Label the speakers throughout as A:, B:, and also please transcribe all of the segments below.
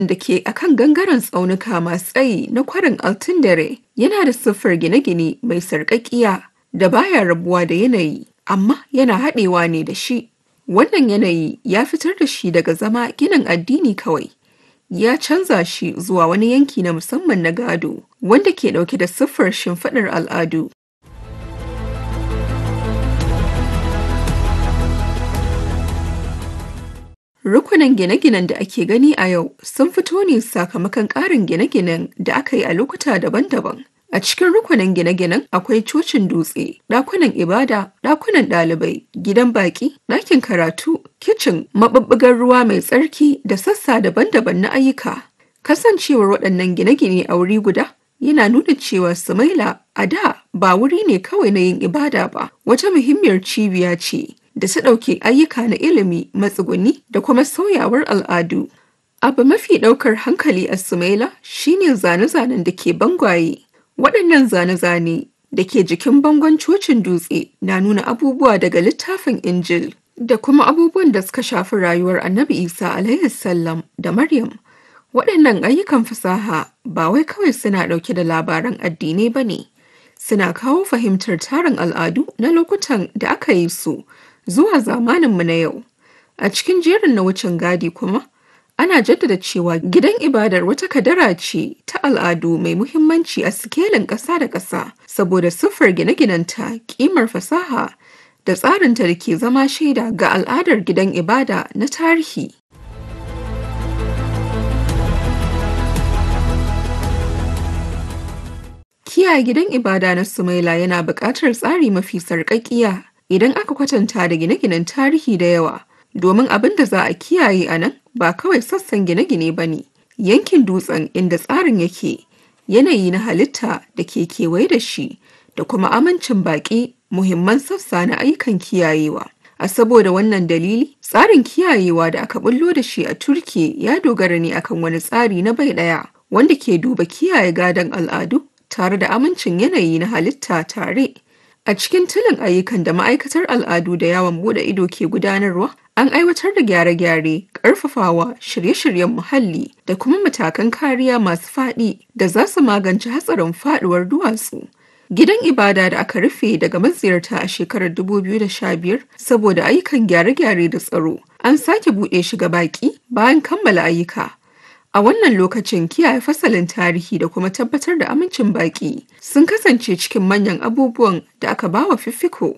A: da ke akan gangaren tsaunuka masu tsayi na kwarin Altindare yana da siffar gine-gine mai sarƙaƙiya da baya rabuwa da yanayi, amma yana haɗewa ne da shi. Wannan yanayi ya fitar da shi daga zama ginin addini kawai. Ya canza shi zuwa wani yanki na musamman na gado wanda ke ɗauke da siffar shimfiɗar al'adu. Rukunin gine-ginen da ake gani a yau sun fito ne sakamakon ƙarin gine-ginen da aka yi a lokuta daban-daban. A cikin rukunin gine-ginen akwai cocin dutse, ɗakunan ibada, ɗakunan ɗalibai, gidan baƙi, ɗakin karatu, kicin, maɓuɓɓugar ruwa mai tsarki da sassa daban-daban na ayyuka. Kasancewar waɗannan gine-gine a wuri guda yana nuna cewa Sumaila a da ba wuri ne kawai na yin ibada ba, wata muhimmiyar cibiya ce da ta ɗauke ayyuka na ilimi, matsuguni da kuma sauyawar al'adu. Abu mafi ɗaukar hankali a Sumaila shine zane-zanen da ke bangwaye. Waɗannan zane-zane da ke jikin bangon cocin dutse na nuna abubuwa daga littafin Injil da kuma abubuwan da suka shafi rayuwar Annabi Isa alaihi salam da Maryam. Waɗannan ayyukan fasaha ba wai kawai suna ɗauke da labaran addinai ba ne, suna kawo fahimtar tarin al'adu na lokutan da aka yi su zuwa zamaninmu na yau. A cikin jerin na wucin gadi kuma, ana jaddada cewa gidan ibadar wata kadara ce ta al'adu mai muhimmanci a sikelin ƙasa da ƙasa saboda siffar gine-ginenta ƙimar fasaha da tsarinta da ke zama shaida ga al'adar gidan ibada na tarihi. Kiyaye gidan ibada na Sumaila yana buƙatar tsari mafi sarƙaƙiya idan aka kwatanta da gine-ginen tarihi da yawa. domin abin da za a kiyaye a nan ba kawai sassan gine-gine ba ne yankin dutsen inda tsarin yake yanayi na halitta da ke kewaye da shi da kuma amincin baƙi muhimman sassa na ayyukan kiyayewa a saboda wannan dalili tsarin kiyayewa da aka bullo da shi a turki ya dogara ne akan wani tsari na bai ɗaya wanda ke duba kiyaye gadon al'adu tare da amincin yanayi na halitta tare a cikin tilin ayyukan da ma'aikatar al'adu da yawon bude ido ke gudanarwa An aiwatar da gyare-gyare, ƙarfafawa, shirye-shiryen muhalli da kuma matakan kariya masu faɗi da za su magance hatsarin faɗuwar duwatsu. Gidan ibada da aka rufe daga maziyarta a shekarar 2015 saboda ayyukan gyare-gyare da tsaro, an sake buɗe shi ga baƙi bayan kammala ayyuka. A wannan lokacin kiyaye fasalin tarihi da kuma tabbatar da amincin baƙi sun kasance cikin manyan abubuwan da aka bawa fiffiko.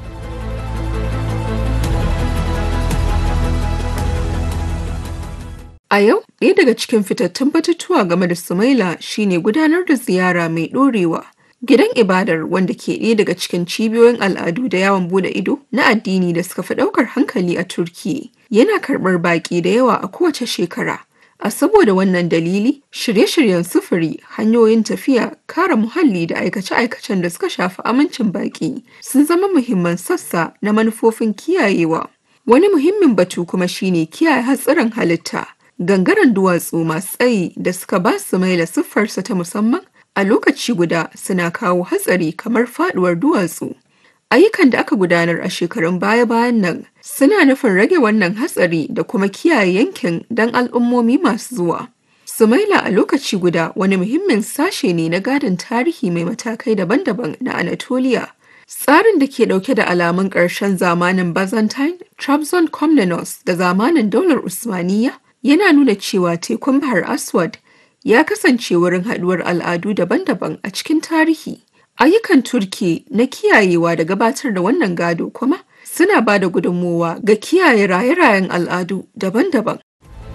A: A yau, ɗaya daga cikin fitattun batutuwa game da Sumaila shine gudanar da ziyara mai ɗorewa. Gidan ibadar wanda ke ɗaya daga cikin cibiyoyin al'adu da yawon bude ido na addini da suka fi ɗaukar hankali a Turki yana karɓar baƙi da yawa a kowace shekara. A saboda wannan dalili, shirye-shiryen sufuri, hanyoyin tafiya, kare muhalli da aikace-aikacen da suka shafi amincin baƙi sun zama muhimman sassa na manufofin kiyayewa. Wani muhimmin batu kuma shine kiyaye hatsarin halitta. gangaren duwatsu masu tsayi da suka ba su maila siffarsa ta musamman a lokaci guda suna kawo hatsari kamar faduwar duwatsu ayyukan da aka gudanar a shekarun baya-bayan nan suna nufin rage wannan hatsari da kuma kiyaye yankin don al'ummomi masu zuwa sumaila a lokaci guda wani muhimmin sashe ne na gadon tarihi mai matakai daban-daban na anatolia tsarin da ke dauke da alamun ƙarshen zamanin byzantine trabzon komnenos da zamanin daular usmaniya yana nuna cewa tekun Bahar Aswad ya kasance wurin haɗuwar al'adu daban-daban a cikin tarihi. Ayyukan Turki na kiyayewa da gabatar da wannan gado kuma suna ba da gudunmowa ga kiyaye raye-rayen al'adu daban-daban.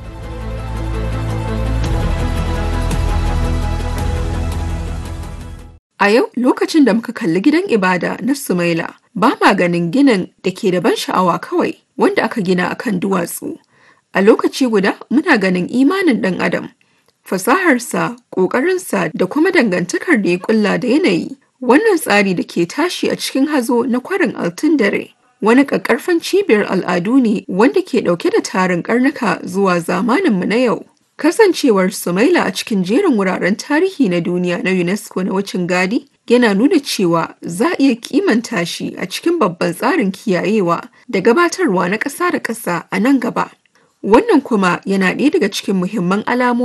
A: A yau lokacin da muka kalli gidan ibada na Sumaila, ba ma ganin ginin da ke da ban sha'awa kawai wanda aka gina akan duwatsu. A lokaci guda muna ganin imanin ɗan adam, fasaharsa, ƙoƙarinsa da kuma dangantakar da ya ƙulla da yanayi. Wannan tsari da ke tashi a cikin hazo na kwarin altun dare. Wani ƙaƙƙarfan cibiyar al'adu ne wanda ke ɗauke da tarin ƙarnuka zuwa zamaninmu na yau. Kasancewar Sumaila a cikin jerin wuraren tarihi na duniya na UNESCO na wucin gadi yana nuna cewa za a iya kimanta shi a cikin babban tsarin kiyayewa da gabatarwa na ƙasa da ƙasa a nan gaba. Wannan kuma yana ɗaya daga cikin muhimman alamomi